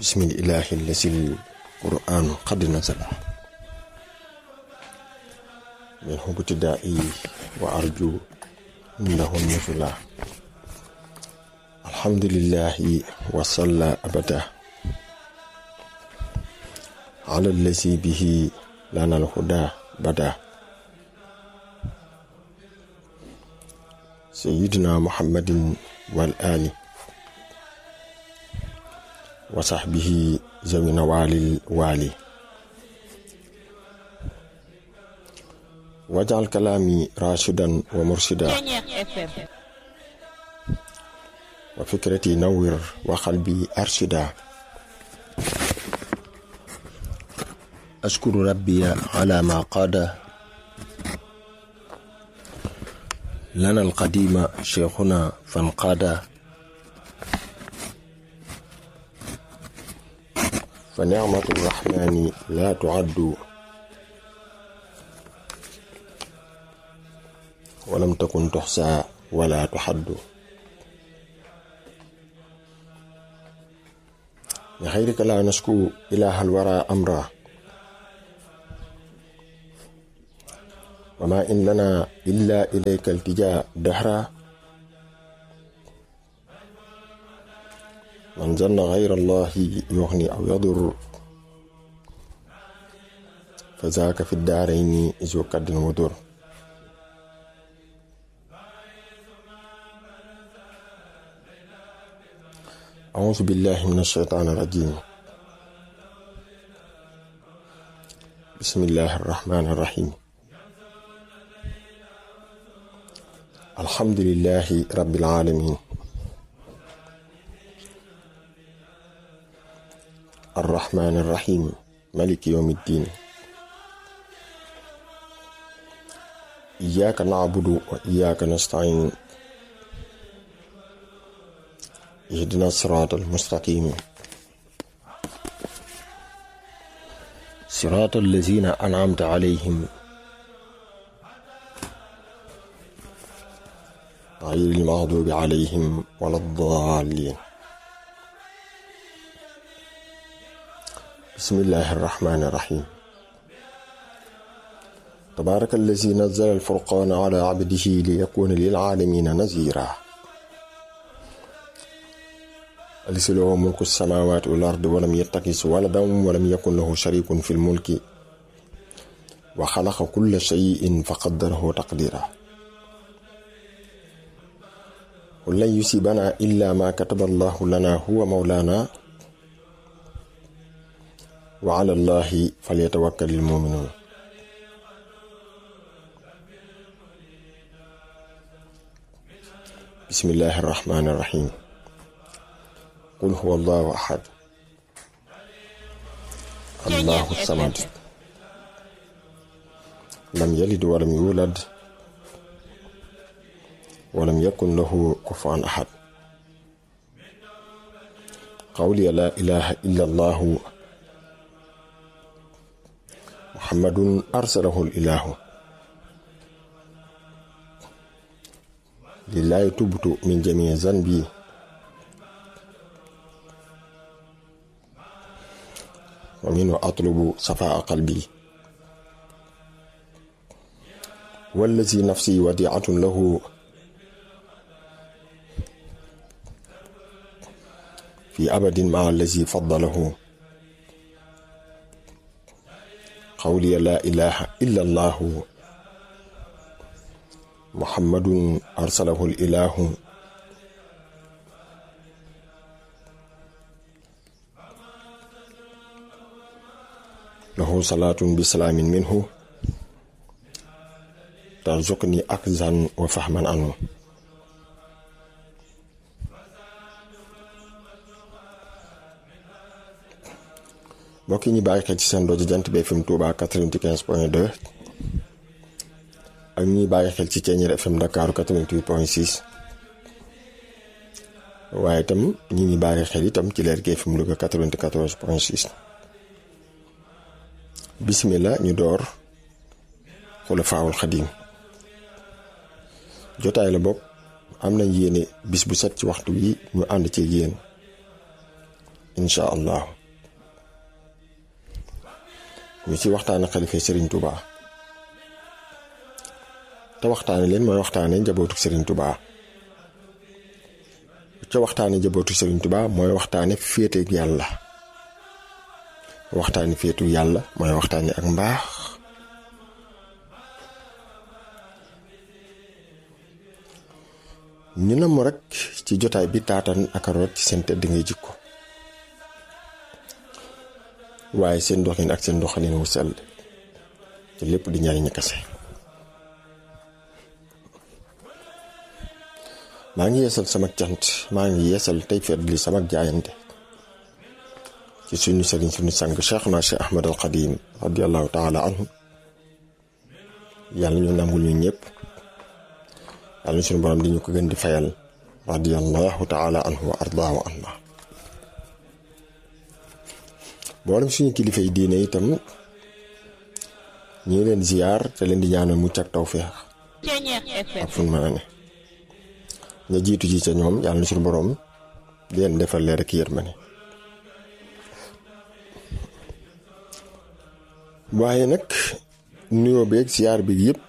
بسم الإله الذي القرآن قد نزل منه ابتدائي وأرجو إنه النزلا الحمد لله وصلى أبدا على الذي به لنا الهدى بدا سيدنا محمد والآل وصحبه ذوي نوال الوالي واجعل كلامي راشدا ومرشدا وفكرتي نور وقلبي أرشدا أشكر ربي على ما قاد لنا القديم شيخنا فانقاد فنعمة الرحمن لا تعد ولم تكن تحصى ولا تحد لخيرك لا نشكو إله الورى أمرا وما إن لنا إلا إليك التجاء دهرا من ظن غير الله يغني أو يضر فذاك في الدارين ذو كد وضر أعوذ بالله من الشيطان الرجيم بسم الله الرحمن الرحيم الحمد لله رب العالمين الرحمن الرحيم ملك يوم الدين إياك نعبد وإياك نستعين اهدنا الصراط المستقيم صراط الذين أنعمت عليهم غير المغضوب عليهم ولا الضالين بسم الله الرحمن الرحيم تبارك الذي نزل الفرقان على عبده ليكون للعالمين نذيرا أليس له ملك السماوات والأرض ولم يتخذ ولدا ولم يكن له شريك في الملك وخلق كل شيء فقدره تقديرا قل لن يصيبنا إلا ما كتب الله لنا هو مولانا وعلى الله فليتوكل المؤمنون بسم الله الرحمن الرحيم قل هو الله أحد الله الصمد لم يلد ولم يولد ولم يكن له كفوا أحد قولي لا إله إلا الله محمد أرسله الإله لله تبت من جميع ذنبي ومنه أطلب صفاء قلبي والذي نفسي وديعة له في أبد مع الذي فضله قولي لا إله إلا الله محمد أرسله الإله له صلاة بسلام منه ترزقني أكزا وفهما عنه mbokk yi ñu bàyyi xel ci seen rajo jant bi FM Touba 95 point 2 ak ñuy bàyyi xel ci Thiéniere FM Dakar 88 point 6 waaye itam ñi ngi bàyyi xel itam ci leer gi FM Louga 94 point 6 bismillah ñu door xulafaawul xadim jotaay la bopp am nañ yéene bis bu set ci waxtu wi ñu ànd ci yéen incha allah ñu ci waxtaane xalifa Serigne Touba te waxtaane leen mooy waxtaane njabootu Serigne Touba ca waxtaane njabootu Serigne Touba mooy waxtaane féeteeg yàlla waxtaane féetu yàlla mooy waxtaane ak mbaax ñu na mu rek ci jotaay bi taatan ak root ci seen tëdd ngay jikko waaye seen doxin ak seen doxalin wu sell te lépp di ñaari kese maa ngi yeesal sama cant maa ngi yeesal tey fet li sama jaayante ci suñu sëriñ suñu sang Cheikhna Cheikh Ahmad al Xadim radiallahu taala anhu yàlla ñu nangul ñu ñëpp yàlla ñu suñu borom di ñu ko gën di fayal radiallahu taala anhu wa ardaahu anna mboolem suñu kilifa yi diine itam ñu ngi leen ziyaar te leen di ñaanal mucc ak tawféex ak fu mën a ne ña jiitu ji ca ñoom yàlla na suñu boroom di leen defal leer ak yërmande waaye nag nuyoo beeg ziyaar bi yëpp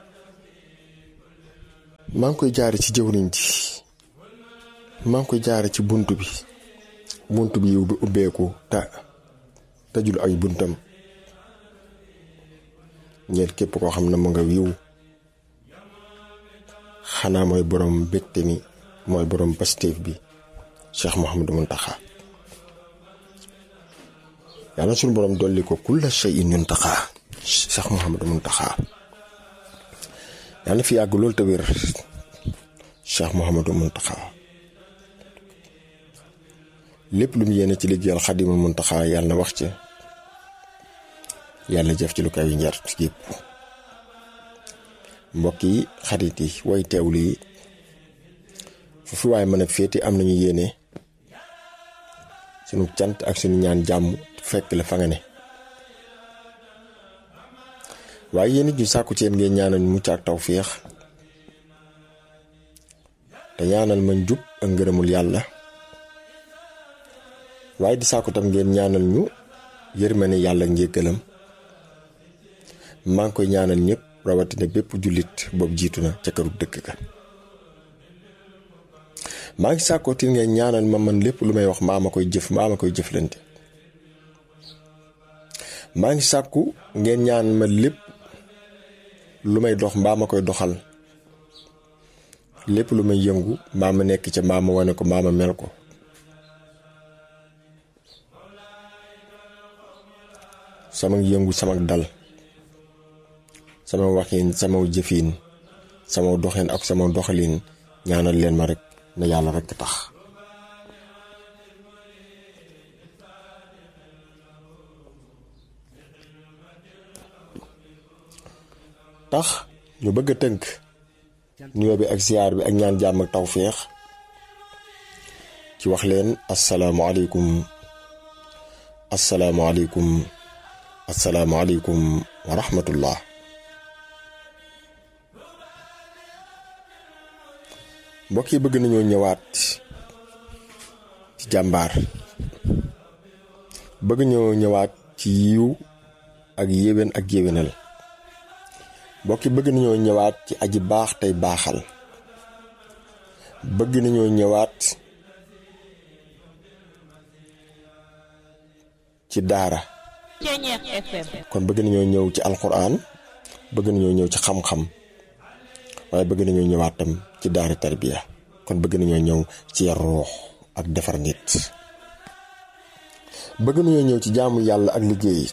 maa ngi koy jaare ci jëwriñ ji maa ngi koy jaare ci bunt bi bunt bi yiw bi ubbeeku ta tëjul ay buntam ñeent képp koo xam ne mu nga wiw xanaa mooy borom bégte mi mooy borom pastéef bi Cheikh Mouhamadou Mountakha yàlla suñu borom dolli ko kulla shay'in yuntaxa Cheikh Mouhamadou Mountakha yàlla fi yàgg loolu te wér Cheikh Mouhamadou Mountakha lépp lu mu yéene ci liggéeyal Xadimul Mountakha yàlla na wax ca yàlla jëf ci lu kaw yi njar yëpp mbokk yi xarit yi way teewlu yi fu fi waaye mën a féeti am nañu yéene sunu cant ak sunu ñaan jàmm fekk la fa nga ne waaye yéen it ñu sàkku ci yéen ngeen ñaanal mucc ak tawféex te ñaanal ma njub ak ngërëmul yàlla waaye di sàkku tam ngeen ñaanal ñu yërmande yàlla njéggalam maa ngi koy ñaanal ñëpp rawatina bépp jullit boobu jiitu na ca këru dëkk ka maa ngi sàkkootil ngeen ñaanal ma man lépp lu may wax maa ma koy jëf maa ma koy jëflante maa ngi sàkku ngeen ñaan ma lépp lu may dox mbaa ma koy doxal lépp lu may yëngu mbaa ma nekk ca mbaa ma wane ko mbaa ma mel ko sama yëngu sama dal sama waxin sama jëfin sama doxin ak sama doxalin ñaanal leen ma rek na yàlla rek tax tax ñu bëgg a tënk nuyoo bi ak ziyaar bi ak ñaan jàmm ak tawféex ci wax leen asalaamualeykum asalaamualeykum asalaamualeykum wa rahmatullah mbokk yi bëgg nañoo ñëwaat ci jàmbaar bëgg ñoo ñëwaat ci yiw ak yéwén ak yéwénal mbokk yi bëgg nañoo ñëwaat ci aji baax tey baaxal bëgg nañoo ñëwaat ci daara kon bëgg nañoo ñëw ci alquran bëgg nañoo ñëw ci xam-xam waaye bëgg nañoo ñëwaat tam ci daara tarbiya kon bëgg nañoo ñëw ci yar ruux ak defar nit bëgg nañoo ñëw ci jaamu yàlla ak liggéey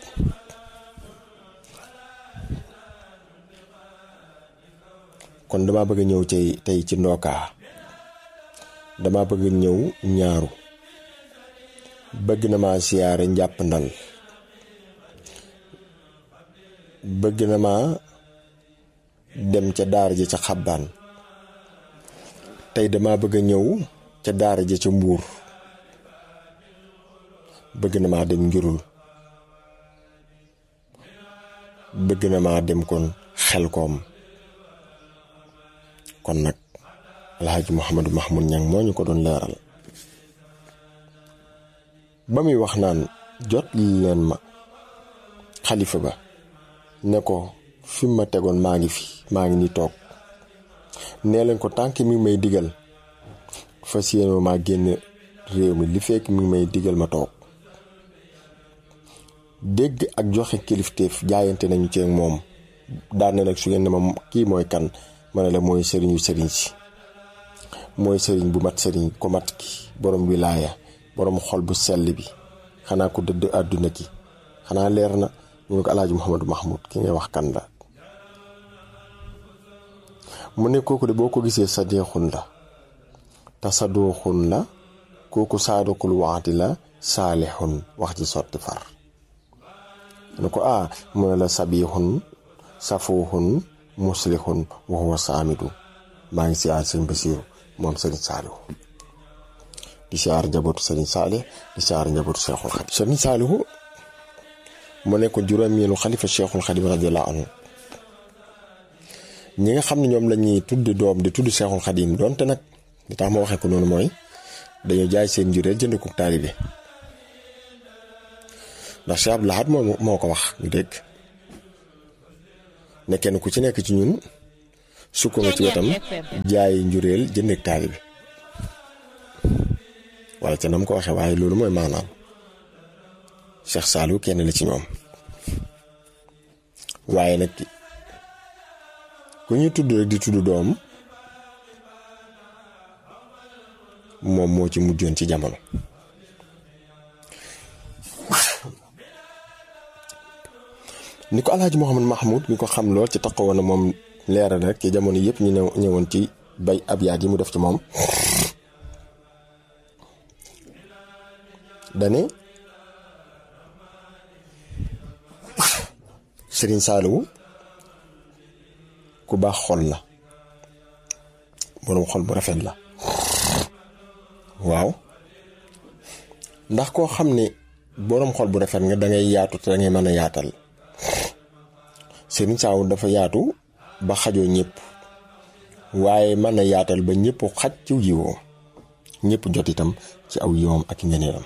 kon dama bëgg ñëw tey tey ci ndookaa dama bëgg ñëw ñaaru bëgg na ma siyaare njàpp ndal bëgg na ma dem ca daara ja ca xabbaan tey dama bëgg a ñëw ca daara ja ca mbuur bëgg na maa dem njurul bëgg na maa dem kon xel koom kon nag alxaaji Mouhamadou Mahmoud Ñang moo ñu ko doon leeral ba muy wax naan jot leen ma xalifa ba ne ko fi ma tegoon maa ngi fi maa ngi ni toog nee leen ko tànk mi ngi may digal fas yéene maa génn réew mi li fekk mi ngi may digal ma toog dégg ak joxe kilifteef jaayante nañu ci moom daan na nag su ngeen ne ma kii mooy kan ma ne la mooy sëriñu sëriñ si mooy sëriñ bu mat sëriñ ko mat ki borom wilaaya borom xol bu sell bi xanaa ko dëdd àdduna ki xanaa leer na ñu ne ko alaaji Mouhamadou Mahmoud ki ngay wax kan la mu ne kooku de boo ko gisee sa deexun la te sa dooxun la kooku saadakul waxti la saalixun wax ji sotti far ne ko ah mu ne la sabixun safuuxun muslixun wa huwa saamidu maa ngi siyaar sëñ Basiiru moom sëriñ Saalihu di siyaar njabootu sëriñ Saalih di siyaar njabootu Seexul Xadim sëriñ Saalihu mu nekk juróomeelu xalifa Seexul Xadim radiyallaahu anhu ñi nga xam ne ñoom la ñuy tudd doom di tudd Seexul Xadim donte nag li tax ma waxee ko noonu mooy dañoo jaay seen njureel jënd ko taalibe ndax Cheikh Abdou Lahad moo moo ko wax ñu dégg ne kenn ku ci nekk ci ñun sukk nga ci wetam jaay njureel jënd ak taalibe wala ca nam ko waxee waaye loolu mooy maanaam Cheikh Saliou kenn la ci ñoom waaye nag ku ñuy tudd rek di tudd doom moom moo ci mujjoon ci jamono ni ko alaaji Mouhamad Mahmoud mi ko xam lool ci taxawoon na moom leeral rek ci jamono yëpp ñu ñëwoon ci bay ab yaat yi mu def ci moom dane Sëriñ Saaliwu ku baax xol la boroom xol bu rafet la waaw ndax koo xam ne boroom xol bu rafet nga dangay yaatu te dangay mën a yaatal Sëriñ Saaliwu dafa yaatu ba xajoo ñëpp waaye mën a yaatal ba ñëpp xaj ci yiwoom ñëpp jot itam ci aw yiwoom ak ngeneelam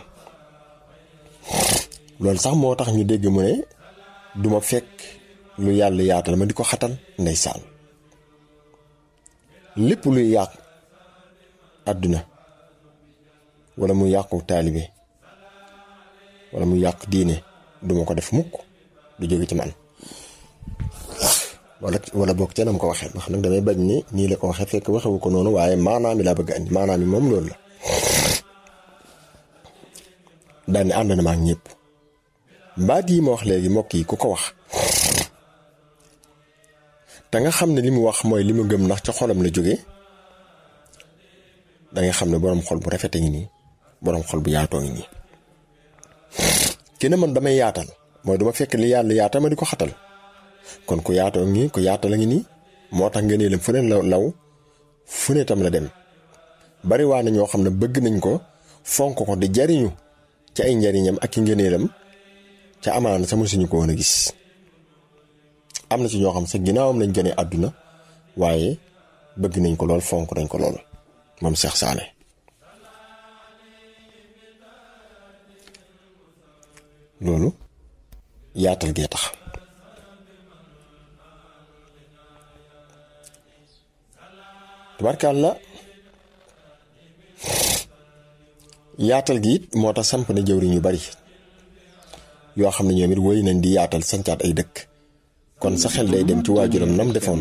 loolu sax moo tax ñu dégg mu ne duma fekk lu yàlla yaatal ma di ko xatal ndeysaan lépp luy yàq àdduna wala mu yàqu taalibe wala mu yàq diine duma ko def mukk du jóge ci man wala wala boog ca nam ko waxee ndax nag damay bañ ni nii la ko waxee fekk waxewu ko noonu waaye maanaam mi laa bëgg andi maanaam mi moom loolu la daal ni ànd na ma ak ñëpp baat yi ma wax léegi mbokk yi ku ko wax te nga xam ne li mu wax mooy li mu gëm ndax ca xolam la jóge da nga xam ne boroom xol bu rafet a ngi nii boroom xol bu yaatoo ngi nii ki ne man damay yaatal mooy duma fekk li yàlla yaatal ma di ko xatal kon ku yaatoo ngi ku yaatal a ngi nii moo tax nga ne leen fu ne la law fu ne tam la dem bari waa na ñoo xam ne bëgg nañ ko fonk ko di jariñu ci ay njariñam ak i ngëneelam ca amaana sama suñu ko woon a gis am na ci ñoo xam sax ginnaawam lañ gënee àdduna waaye bëgg nañ ko lool fonk nañ ko lool moom Cheikh Saale loolu yaatal gee tax tubarkàlla yaatal gi it moo tax samp na jëwriñ yu bari yoo xam ne ñoom it woy nañ di yaatal sancaat ay dëkk kon sa xel day dem ci waajuram nam defoon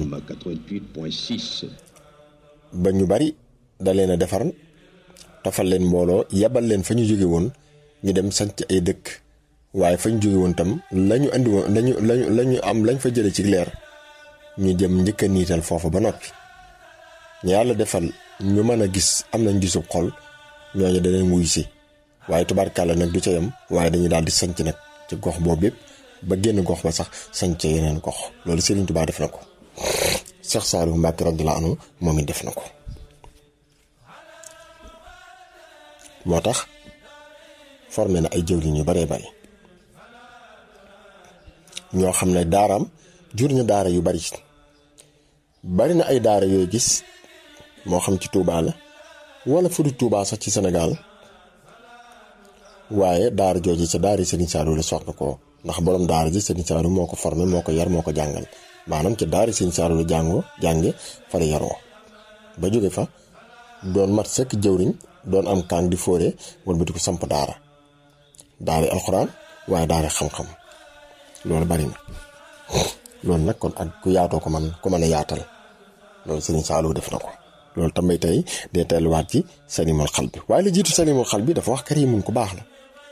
ba ñu bari da leen a defar tofal leen mbooloo yebal leen fa ñu jóge woon ñu dem sanc ay dëkk waaye fa ñu jóge woon tam lañu andi woon lañu lañu lañu am lañ fa jële ci leer ñu jëm njëkk a niital foofu ba noppi ñu yàlla defal ñu mën a gis am nañ gisub xol ñooñu daneen wuy si waaye tubaarkàlla nag du ca yam waaye dañuy daal di sanc nag ci gox boobu yëpp ba génn gox ba sax sanc ca yeneen gox loolu Serigne Touba def na ko Cheikh Saliou Mbacké radiyallahu anhu moom it def na ko moo tax formé na ay jëwriñ yu baree bari ñoo xam ne daaraam jur na daara yu bari bari na ay daara yooyu gis moo xam ci Touba la wala fu du Touba sax ci Sénégal waaye daara jooju ca daara Serigne Saliou la soxna ko ndax borom daara ji Serigne Saliou moo ko formé moo ko yar moo ko jàngal maanaam ca daara Serigne Saliou la jàngoo jànge fa la yaroo ba jóge fa doon mat sëkk jëwriñ doon am kaan di fóore wala di ko samp daara daara alxuraan waaye daara xam-xam loolu bari na loolu nag kon ak ku yaatoo ko man ku mën a yaatal loolu Serigne Saliou def na ko loolu tamit tey day telluwaat ci salimul xal bi waaye la jiitu salimul xal bi dafa wax karimun ku baax la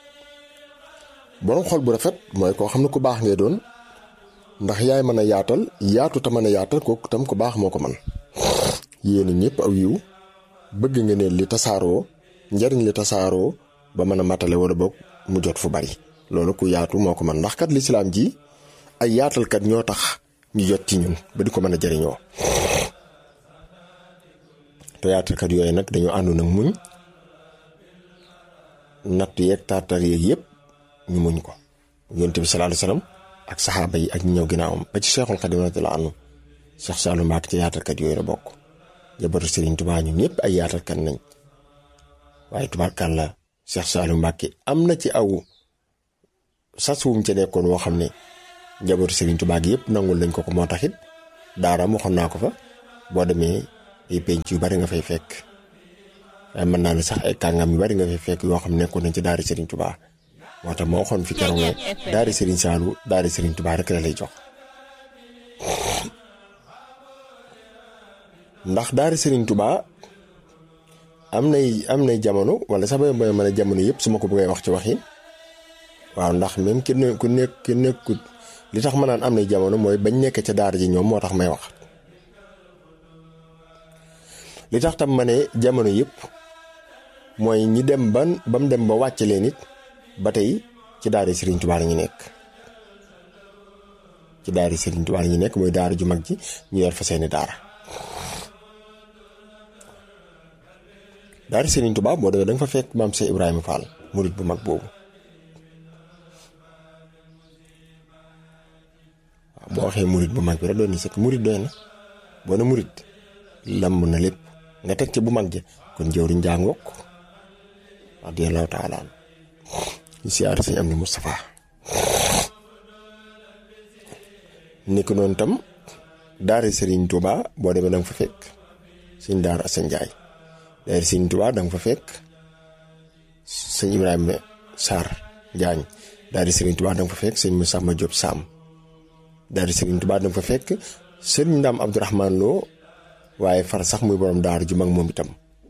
borom xol bu rafet mooy koo xam ne ku baax ngay doon ndax yaay mën a yaatal yaatu te mën a yaatal kooku tam ku baax moo ko man yéen ñëpp aw yiw bëgg nga ne li tasaaroo njariñ li tasaaroo ba mën a matale wala boog mu jot fu bari loolu ku yaatu moo ko man ndax kat lislaam ji ay yaatalkat ñoo tax ñu jot ci ñun ba di ko mën a jariñoo te yaatalkat yooyu nag dañoo àndoon nag muñ natt yeeg tartar yeeg yëpp ñu muñ ko yonent bi sallallahu alayhi wasallam ak saxaaba yi ak ñu ñëw ginnaawam ba ci Cheikhul Khadim radiyallahu anhu Cheikh Saliou Mbacké ci yaatalkat yooyu la bokk jabatu Serigne Touba ñun ñëpp ay yaatalkat nañ waaye tubaarkàlla Cheikh Saliou Mbacké am na ci aw sas wum ca nekkoon woo xam ne jabatu Serigne Touba gi yëpp nangul nañ ko ko moo taxit daaraam waxoon naa ko fa boo demee ay penc yu bari nga fay fekk waaye mën naa ne sax ay kàngam yu bari nga fay fekk yoo xam ne nekkoon nañ ci daara Serigne Touba moo tax moo waxoon fi keroog ne daara Serigne Saliou daara Serigne Touba rek la lay jox ndax daara Serigne Touba am nay am nay jamono wala sax ba mën a jamono yëpp su ma ko bëggee wax ci waxin waaw ndax même ki ne ku nekk ki nekkut li tax ma naan am nay jamono mooy bañ nekk ca daara ji ñoom moo tax may wax li tax tam ma ne jamono yëpp mooy ñi dem ban ba mu dem ba wàcce leen it ba tey ci daara Serigne Touba la ñu nekk ci daara Serigne Touba la ñu nekk mooy daara ju mag ji ñu yor fa seeni daara daara Serigne Touba boo demee da nga fa fekk maam Cheikh Ibrahima Fall murit bu mag boobu waaw boo waxee murit bu mag bi rek doon ni sëkk murit doy na boo ne murit lamb na lépp nga teg ci bu mag ja kon jëwriñ jàngook radiyallahu taala an ñu siyaar sëñ am ni Moustapha ni ko noonu tam daara Serigne Touba boo demee da nga fa fekk sëñ Daara Assane Ndiaye daara Serigne Touba da nga fa fekk sëñ Ibrahima Sarr Njaañ daara Serigne Touba da nga fa fekk sëñ Moussa Ma Diop Sam daara Serigne Touba da nga fa fekk sëñ Ndam Abdourahmane Lo waaye far sax muy borom daara ju mag moom itam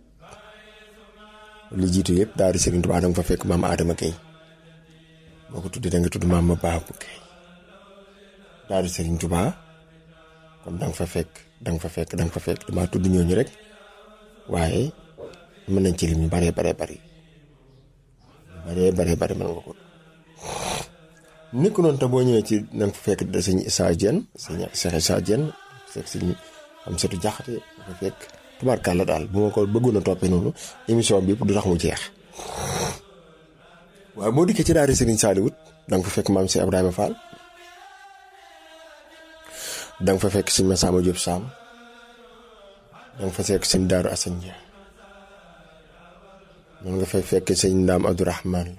li jiitu yëpp daara Serigne Touba da nga fa fekk maam Adama Gueye boo ko tuddee da nga tudd maam ma Babou Gueye daara Serigne Touba kon da nga fa fekk da nga fa fekk da nga fa fekk damaa tudd ñooñu rek waaye mën nañ ci lim ñu baree baree bari baree baree bari mën nga ko ni ko noonu te boo ñëwee ci da nga fa fekk da sëñ Issa Diène sëñ Cheikh Issa Diène fekk sëñ am setu jaxate dafa fekk tubaarkàlla daal bu ma ko bëggoon a toppee noonu émission bi du tax mu jeex waaye boo dikkee ci daara Serigne Saliou da nga fa fekk maam si Ibrahima Fall da nga fa fekk sëñ Massamba Diop Sam da nga fa fekk sëñ Daaru Assane Dia noonu nga fay fekk sëñ Ndaam Abdourahmane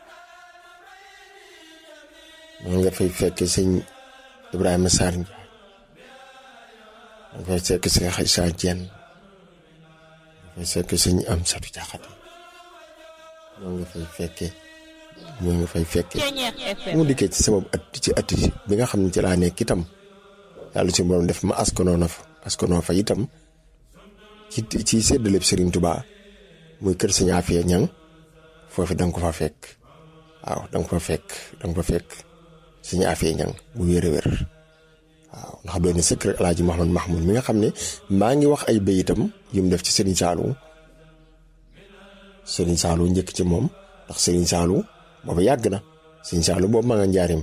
Lo noonu nga fay fekk sëñ Ibrahima Sarr Ndiaye da nga fay fekk sëñ Xaysa Dieng nga fay fekk sëñ am satu jaxate noonu nga fay fekke moo nga fay fekke mu dikkee ci sama at ci at bi nga xam ne ci laa nekk itam yàlla si borom def ma askanoo na fa askanoo fa itam ci ci séddaleeb Serigne Touba muy kër Sëñ Afia ñang foofu da nga ko fa fekk waaw da nga ko fa fekk da nga fa fekk Sëñ Afia ñang bu wér a wér waaw ndax doon na sëkk rek El Hadj Mouhamad Mahmoud mi nga xam ne maa ngi wax ay béyitam yu mu def ci Serigne Saliou Serigne Saliou njëkk ci moom ndax Serigne Saliou boobu yàgg na Serigne Saliou boobu maa nga njaarim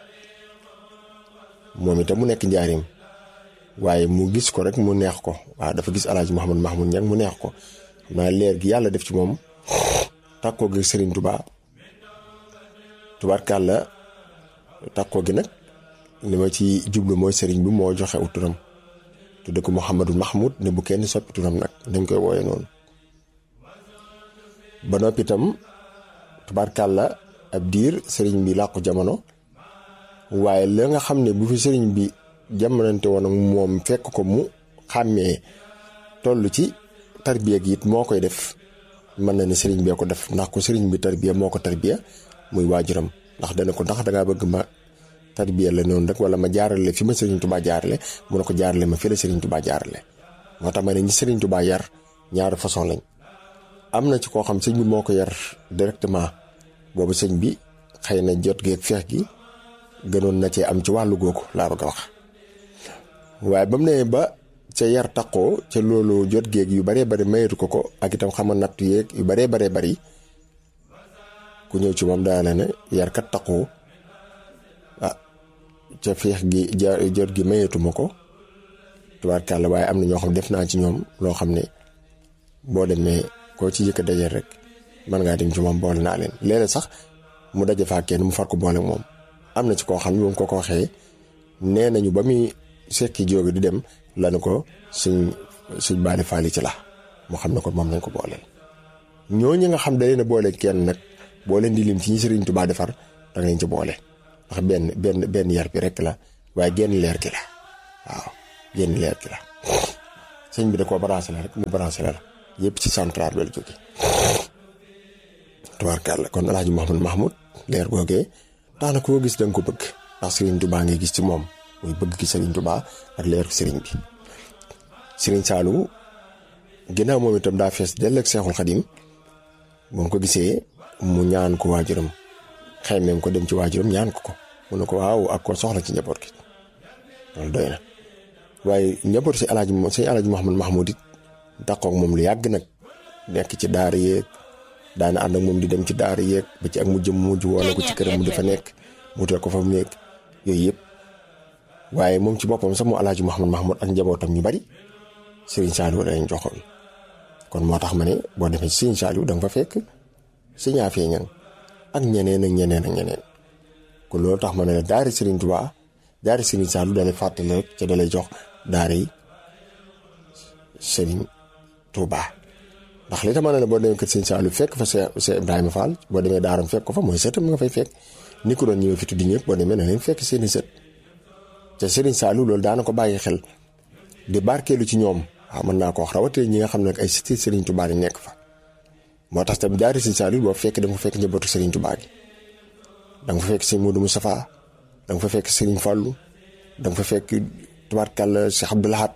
moom itam mu nekk njaarim waaye mu gis ko rek mu neex ko waaw dafa gis El Hadj Mouhamad Mahmoud ñang mu neex ko xam naa leer gi yàlla def ci moom takkoo gi Serigne Touba tubaarkàlla takkoo gi nag li ma ci jublu mooy Serigne bi moo joxe aw turam tudde ko Mouhamadou Mahmoud ne bu kenn soppi turam nag dañ koy wooye noonu ba noppi itam tubaarkàlla ab diir sëriñ bi làqu jamono waaye la nga xam ne bu fi sëriñ bi jamonante woon ak moom fekk ko mu xàmmee toll ci tarbiya gi it moo koy def mën na ne sëriñ bee ko def ndax ko sëriñ bi tarbiya moo ko tarbiya muy waajuram ndax dana ko ndax dangaa bëgg ma tarbiya la noonu rek wala ma jaarale fi ma sëriñ tubaa jaarale mu ne ko jaarale ma fi la sëriñ tubaa jaarale moo tax ma ne ñi sëriñ tubaa yar ñaari façon lañ am na ci koo xam sëñ bi moo ko yar directement boobu sëñ bi xëy na jot geeg feex gi gënoon na cee am ci wàllu googu laa bëgg a wax waaye ba mu ne ba ca yar taqoo ca loolu jot geeg yu baree bari mayetu ko ko ak itam xama natt yeeg yu baree baree bari ku ñëw ci moom daa la ne yar kat taqoo ah ca feex gi jot gi mayetuma ko tubaarkàlla waaye am na ñoo xam def naa ci ñoom loo xam ne boo demee koo ci yëkk dajeel rek mën ngaa dem ci moom boole naa leen léeg sax mu daje faa kenn mu far ko boole moom am na ci koo xam ne moom ko ko waxee nee nañu ba muy sekki jóge di dem lanu ko suñ suñ baali faali ci la moo xam ne ko moom lañ ko booleel ñooñu nga xam da leen a boole kenn nag boo leen di lim ci ñi Sëriñ Tuubaa defar da nga leen ci boole ndax benn benn benn yar bi rek la waaye genn leer gi la waaw genn leer gi la sëñ bi da koo branché la rek mu branché la la yëpp ci central bi la jóge tubaarkàlla kon El Hadj Mouhamed Mahmoud leer googee tax na koo gis da nga ko bëgg ndax Serigne Touba ngay gis ci moom muy bëgg gi Serigne Touba ak leeru Serigne bi Serigne Saliou ginnaaw moom itam daa fees dell ak Seexul Xadim moom ko gisee mu ñaan ko waajuram xaymeem ko dem ci waajuram ñaan ko ko mu ne ko waaw ak ko soxla ci njaboot gi loolu doy na waaye njaboot si El Hadj sëñ El Hadj Mouhamed Mahmoud it daqoog moom lu yàgg nag nekk ci daara yeeg daana ànd ak moom di dem ci daara yeeg ba ci ak mu jëm mujj woona ko ci këram mu dafa nekk mu wutal ko fa mu nekk yooyu yëpp waaye moom ci boppam sax mu El Hadj Mouhamed Mahmoud ak njabootam ñu bari Serigne Saliou lañ joxoon kon moo tax ma ne boo demee ci Serigne Saliou da nga fa fekk Serigne Afia Niang ak ñeneen ak ñeneen ak ñeneen kon loolu tax ma ne la daari Serigne Touba daari Serigne Saliou dalay fàttali rek ca dalay jox daara yi Serigne Touba ndax li tax ma ne la boo demee kër Serigne Saliou fekk fa Cheikh Ibrahima Fall boo demee daaram fekk ko fa mooy sëtam nga fay fekk ni ko doon ñëwee fi tuddi ñëpp boo demee na leen fekk seeni sët te Serigne Saliou loolu daana ko bàyyi xel di barkeelu ci ñoom waaw mën naa ko wax rawatee ñi nga xam ne ay sëti Serigne Touba di nekk fa moo tax tamit daari Serigne Saliou boo fekk da nga fa fekk njabootu Serigne Touba gi da nga fa fekk Serigne Modou Moustapha da nga fa fekk Serigne Fallou da nga fa fekk tubaarkàlla Cheikh Abdou Lahad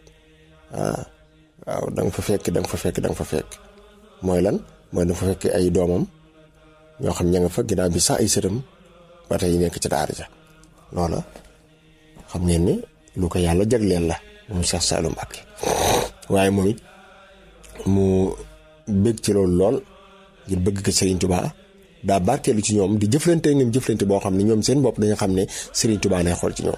waaw da nga fa fekk da nga fa fekk da nga fa fekk mooy lan mooy da nga fa fekk ay doomam ñoo xam ña nga fa ginnaaw bi sax ay sëtam ba tey nekk ci daara ja loola xam ngeen ne lu ko yàlla jagleel la moom Cheikh Saliou Mbacké waaye moom it mu bëgg ci loolu lool ngir bëgg ko Serigne Touba daa barkeelu ci ñoom di jëflante ñoom jëflante boo xam ne ñoom seen bopp dañu xam ne Serigne Touba lay xool ci ñoom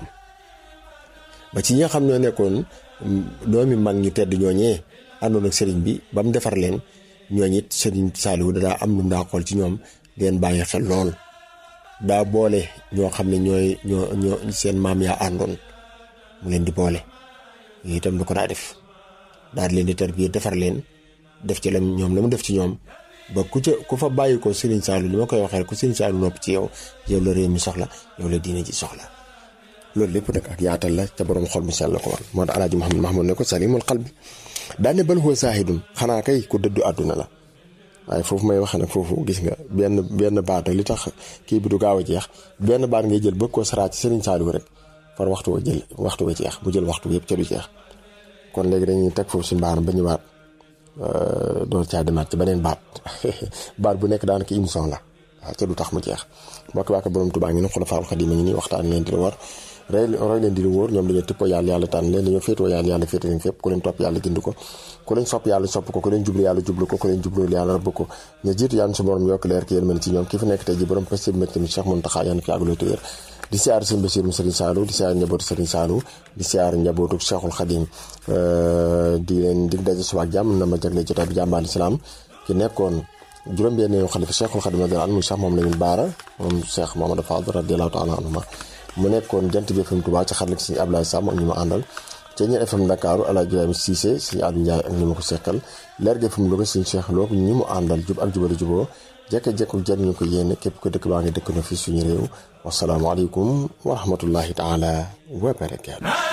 ba ci ñi nga xam ñoo nekkoon doomi mag ñu tedd ñooñee àndoon ak Serigne bi ba mu defar leen ñooñu it Serigne Saliou daa am lu mu daa xool ci ñoom leen bàyyi xel lool daa boole ñoo xam ne ñooy ñoo ñoo seen maam yaa àndoon mu leen di boole yooyu itam du ko daa def daal leen di tarbiya defar leen def ci la ñoom la mu def ci ñoom ba ku ca ku fa bàyyi ko Serigne Saliou li ma koy waxee ku Serigne Saliou nopp ci yow yow la réew mi soxla yow la diine ji soxla loolu lépp nag ak yaatal la ca borom xol mu sell la ko wan moo tax alaaji Muhammad Mahmoud ne ko salimul qalbi daane bal huwa saahidun xanaa kay ku dëddu àdduna la waaye foofu may wax nag foofu gis nga benn benn baat li tax kii bi du gaaw a jeex benn baat ngay jël bëgg koo saraat ci Serigne Saliou rek far waxtu wa jël waxtu wa jeex mu jël waxtu yëpp ca du jeex kon léegi dañuy teg foofu suñu baaram ba ñëwaat door caa demaat ci beneen baat baat bu nekk daanaka émission la waaw ca du tax mu jeex mbokk waa ko borom Tuubaa ngi ni Xulafaa'ul Xadiim ngi nii waxtaan leen di la war roy roy leen di la wóor ñoom dañoo tippoo yàlla yàlla tànn leen dañoo féetoo yàlla yàlla féete leen fépp ku leen topp yàlla gind ko ku leen sopp yàlla sopp ko ku leen jublu yàlla jublu ko ku leen jublu yàlla rabb ko ñu jiitu yàlla su borom yokk leer ki yéen mën ci ñoom ki fi nekk tey ji borom peste bi métti mi Cheikh Mountakha yàlla fi àggaloo téer di siyaar sëñ Basiru Sëriñ Saliou di siyaar njabootu Sëriñ Saliou di siyaar njabootu Cheikhul Khadim di leen dig daje suba ak jàmm na ma jagle jotaay bi jàmbaal islam ki nekkoon juróom-benn xalifa Cheikhul Khadim radiyallahu anhu Cheikh moom Lamine Bara moom Cheikh Mamadou Fadl radiyallahu taala anhuma mu nekkoon jant bi FM Touba ci xarala ci Ablaye Sam ak ñu ma àndal Ceeñeer FM Ndakaaru Alaaji Ibrahima Cissé suñu Aliou Ndiaye ak ñi ma ko seqal leer gi FM Louga suñu Cheikh Lo ñi mu àndal jub ak jubali juboo jekk-jekku jariñu ko yéene képp ko dëkk baa ngi dëkk na fi suñu réew wasalaamualeykum wa rahmatullahi taala wa barakaatu